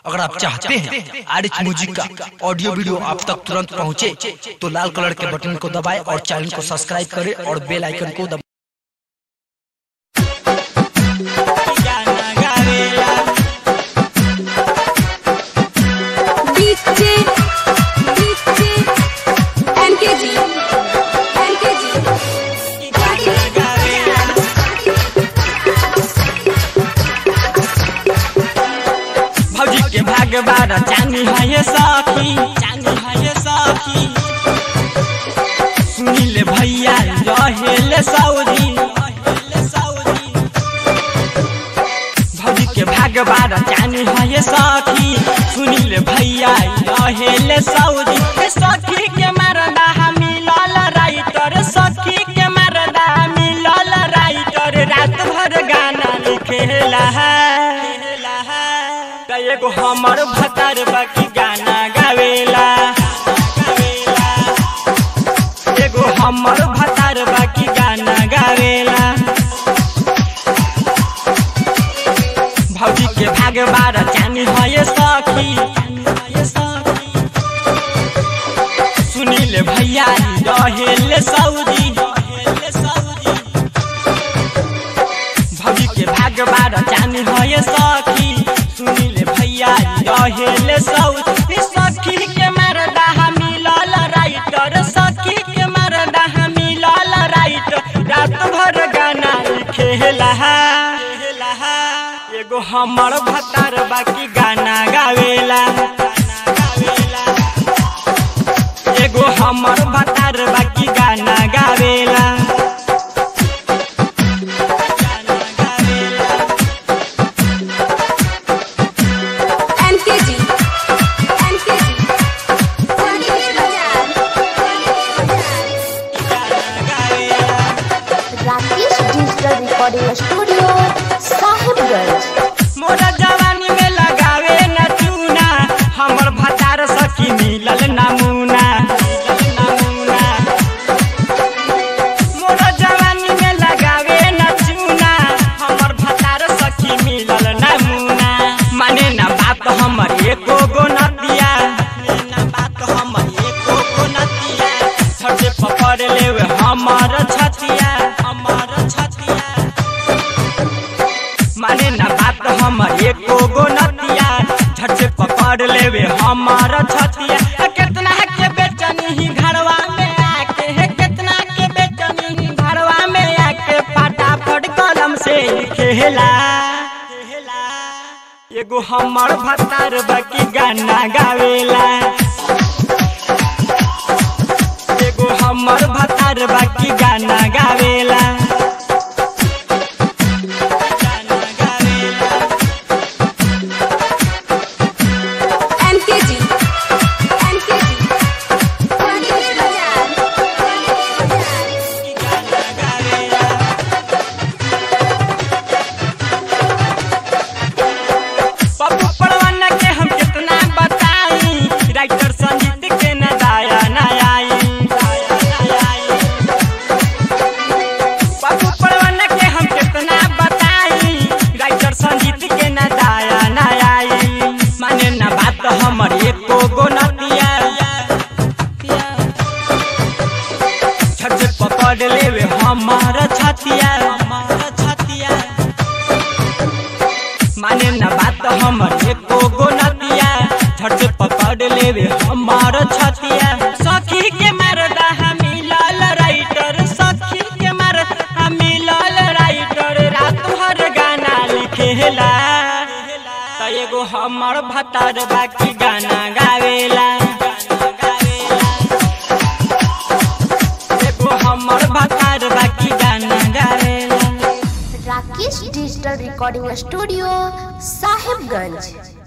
अगर आप चाहते हैं आर एच म्यूजिक का ऑडियो वीडियो आप तक तुरंत पहुंचे, तो लाल कलर के बटन को दबाएं और चैनल को सब्सक्राइब करें और बेल आइकन को दबाएं DJ DJ NKG NKG भौजी के भाग बार चांदी है ये सखी चांदी है ये सखी सुनील भैया रहेले सऊदी भौजी के भाग बार चांदी है ये सखी सुनील भैया रहेले सऊदी ए सखी के मरदा मिलल राइटर सखी के मरदा मिलल राइटर रात भर गाना लिखेला है त एगो हमर भतार बाकी गाना गावेला एगो हमर भतार बाकी गाना गावेला भौजी के भाग बार चानी है ये सखी सुनील भैया रहेले सऊदी भौजी के भाग बार चानी है ये सखी सुनील भैया रहेले सऊदी सखी के मरदा मिलल राइटर सखी के मरदा मिलल राइटर रात भर गाना लिखेला एगो हमर भतार बाकी गाना गावेला एगो हमर भतार बाकी गाना गावेला NKG NKG Sangeet Bazaar Rakesh digital recording studio Sahibganj मोरा जवानी में लगावे न चूना हमर भतार सखी मिलल नमूना नमूना मोरा जवानी में लगावे न चूना हमर भतार सखी मिलल नमूना माने न बात हमर एको गो नतिया न बात हमर एको गो नतिया छठे पकड़ लेवे हमर छतिया हमर छतिया माने न बात हमर एको गो नतिया झट से पकड़ लेवे हमर छतिया आ कितना के बेचनी ही घरवा में आके हे कितना के बेचनी ही घरवा में आके फटाफट कलम से लिखेला एगो हमर भतार बाकी गाना गावेला एगो हमर भतार बाकी गाना गावेला NKG NKG Sangeet Bazaar Pappu परवाना के हम कितना बताई राइटर संगीत के न दाया न आई पप्पू परवाना के हम कितना बताई राइटर संगीत के न दाया न आई माने न बात हमर एको गो नतिया झट से पकड़ लेवे हमार छतिया हमार छतिया माने न बात हमर एको गो नतिया झट से पकड़ लेवे हमार छतिया सखी के मरदा मिलल राइटर सखी के मरदा मिलल राइटर रात भर गाना लिखेला त एगो हमर भतार बाकी गाना गावेला एगो हमर भतार बाकी गाना गावेला Rakesh digital recording studio Sahibganj